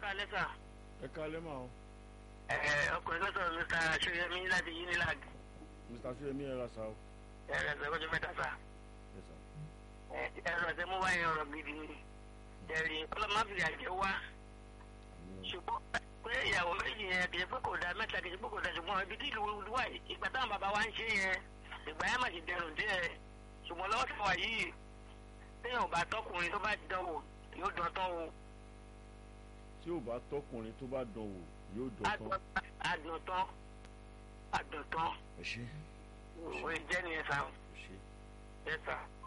kalẹ́ sà. ẹ kalẹ́ mà o ẹ ọkùnrin tó sọ̀rọ̀ mr aṣọ́yẹmí láti unilag mr suyemi ẹ ra sa o ẹ rẹ̀ sọ ọjọ́ mẹ́ta sà. ẹ sà ẹ ẹ̀rọ ẹ̀sẹ̀ mú wáyé ọ̀rọ̀ gidi ni. ẹ̀rí ọlọ́mọbìnrin àjẹ́ wá àmì o ṣùgbọ́n pé ìyàwó méjì yẹn kì í pé kò da mẹ́ta kì í pé kò da ṣùgbọ́n ibi tí ìlú wà yìí ìgbà táwọn bàbá wa ń ṣe yẹn ìgbà yẹn mà ti dẹrùn díẹ̀ ṣùgbọ́n lọ́wọ́ tí wà yìí téèyàn ò bá tọkùnrin tó bá dánwò yóò dán tán o tí ò bá tọkùnrin tó bá dán wò yóò dán tán àdùn tán àdùn tán ẹ ṣe òye jẹ́ nìyẹn sá ẹ ṣe ẹ sá.